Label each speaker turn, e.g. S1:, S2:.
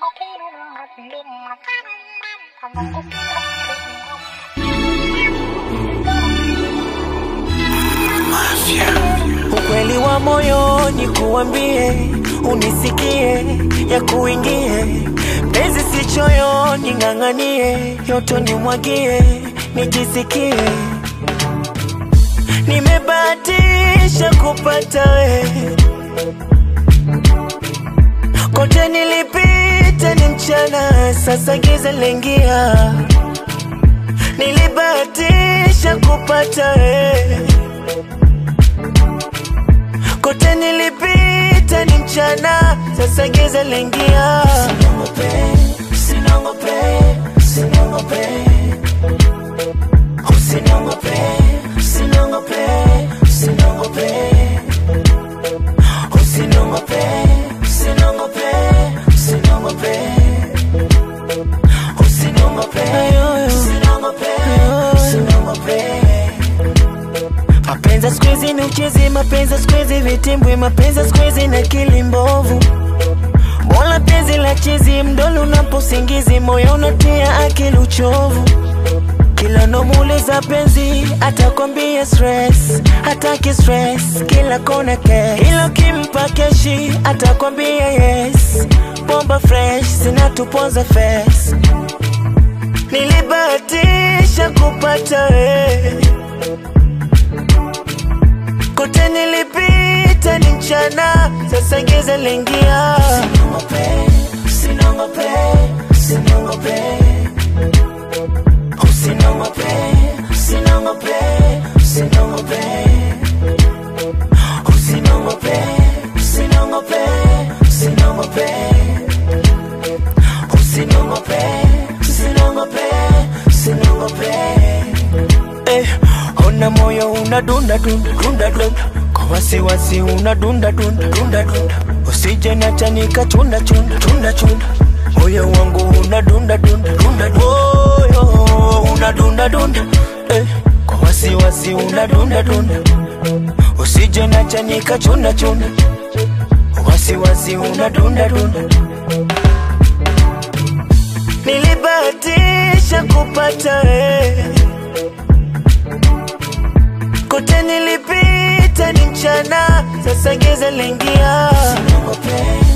S1: Ukweli wa moyoni kuambie, unisikie, ya kuingie penzi si choyoni, ng'ang'anie, yoto nimwagie, nijisikie nimebahatisha kupata we, kote nilipita ni mchana, sasa giza lengia, nilibahatisha kupata we kote nilipita ni mchana, sasa giza lengia. Usiniongope, usiniongope, usiniongope, usiniongope, usiniongope, usiniongope, usiniongope, usiniongope, usiniongope, usiniongope, usiniongope, usiniongope. Mapenzi siku hizi ni uchezi, mapenzi siku hizi vitimbwi, mapenzi siku hizi na akili mbovu. Mola penzi la chizi, mdolo unaposingizi, moyo unatia akili uchovu. Kila nomuuliza penzi, atakwambia stress, hataki stress, kila kona cash. Ilo kimpa keshi, atakwambia yes, bomba fresh, zinatuponza face. Nilibahatisha kupata wewe kote nilipita ni mchana, sasa giza lengia. Usiniongope, usiniongope, usiniongope, usiniongope, usiniongope, usiniongope, usiniongope, usiniongope, usiniongope, usiniongope, usiniongope. Eh, ona moyo unadunda dunda dunda dunda kwa wasiwasi unadunda dunda dunda dunda usije niacha nikachunda chunda chunda chunda moyo wangu unadunda dunda dunda moyo unadunda dunda eh, kwa wasiwasi unadunda dunda usije niacha nikachunda chunda wasiwasi unadunda dunda nilibahatisha kupata wewe kote nilipita ni mchana, sasa giza lengia. Usiniongope,